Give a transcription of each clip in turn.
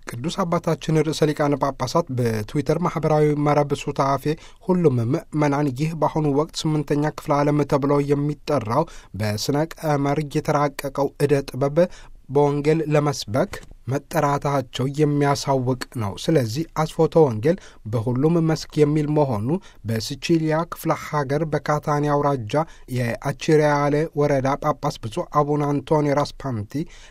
ቅዱስ አባታችን ርዕሰ ሊቃነ ጳጳሳት በትዊተር ማህበራዊ መረብ ሱታፌ ሁሉም ምዕመናን ይህ በአሁኑ ወቅት ስምንተኛ ክፍለ ዓለም ተብሎ የሚጠራው በስነ ቀመር የተራቀቀው ዕደ ጥበብ በወንጌል ለመስበክ መጠራታቸው የሚያሳውቅ ነው። ስለዚህ አስፎተ ወንጌል በሁሉም መስክ የሚል መሆኑ በሲቺሊያ ክፍለ ሀገር በካታኒ አውራጃ የአቺሪያሌ ወረዳ ጳጳስ ብፁዕ አቡነ አንቶኒ ራስፓንቲ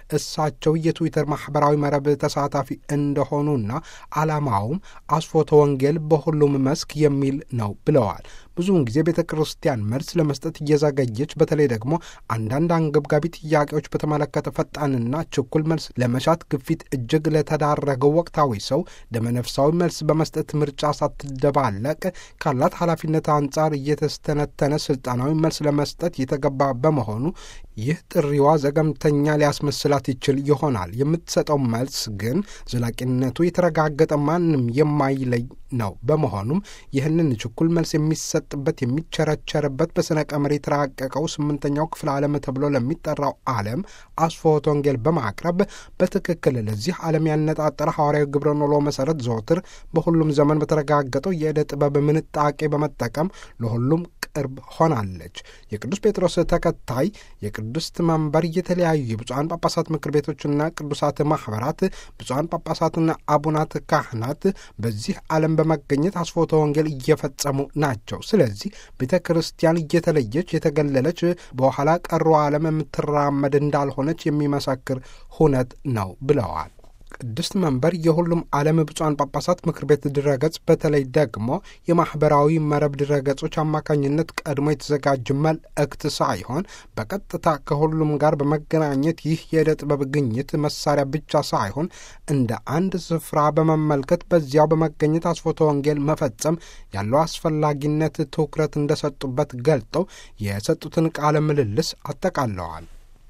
እሳቸው የትዊተር ማህበራዊ መረብ ተሳታፊ እንደሆኑና ዓላማውም አስፎተ ወንጌል በሁሉም መስክ የሚል ነው ብለዋል። ብዙውን ጊዜ ቤተ ክርስቲያን መልስ ለመስጠት እየዘገየች በተለይ ደግሞ አንዳንድ አንገብጋቢ ጥያቄዎች በተመለከተ ፈጣንና ችኩል መልስ ለመሻት ግፊት እጅግ ለተዳረገው ወቅታዊ ሰው ደመነፍሳዊ መልስ በመስጠት ምርጫ ሳትደባለቅ ካላት ኃላፊነት አንጻር እየተስተነተነ ስልጣናዊ መልስ ለመስጠት የተገባ በመሆኑ ይህ ጥሪዋ ዘገምተኛ ሊያስመስላት ይችል ይሆናል። የምትሰጠው መልስ ግን ዘላቂነቱ የተረጋገጠ ማንም የማይለይ ነው። በመሆኑም ይህንን ችኩል መልስ የሚሰጥበት የሚቸረቸርበት በስነ ቀመር የተራቀቀው ስምንተኛው ክፍለ ዓለም ተብሎ ለሚጠራው ዓለም አስፎተ ወንጌል በማቅረብ በትክክል ለዚህ ዓለም ያነጣጠረ ሐዋርያዊ ግብረ ኖሎ መሠረት ዘወትር በሁሉም ዘመን በተረጋገጠው የዕደ ጥበብ ምንጣቄ በመጠቀም ለሁሉም ቅርብ ሆናለች። የቅዱስ ጴጥሮስ ተከታይ የቅድስት መንበር የተለያዩ የብፁዓን ጳጳሳት ምክር ቤቶችና ቅዱሳት ማኅበራት ብፁዓን ጳጳሳትና አቡናት ካህናት በዚህ ዓለም በመገኘት አስፎተ ወንጌል እየፈጸሙ ናቸው። ስለዚህ ቤተ ክርስቲያን እየተለየች የተገለለች በኋላ ቀሩ ዓለም የምትራመድ እንዳልሆነች የሚመሰክር ሁነት ነው ብለዋል። ቅድስት መንበር የሁሉም ዓለም ብፁዓን ጳጳሳት ምክር ቤት ድረገጽ በተለይ ደግሞ የማኅበራዊ መረብ ድረገጾች አማካኝነት ቀድሞ የተዘጋጀ መልእክት ሳይሆን በቀጥታ ከሁሉም ጋር በመገናኘት ይህ የዕደ ጥበብ ግኝት መሳሪያ ብቻ ሳይሆን እንደ አንድ ስፍራ በመመልከት በዚያው በመገኘት አስፎተ ወንጌል መፈጸም ያለው አስፈላጊነት ትኩረት እንደሰጡበት ገልጠው የሰጡትን ቃለ ምልልስ አጠቃለዋል።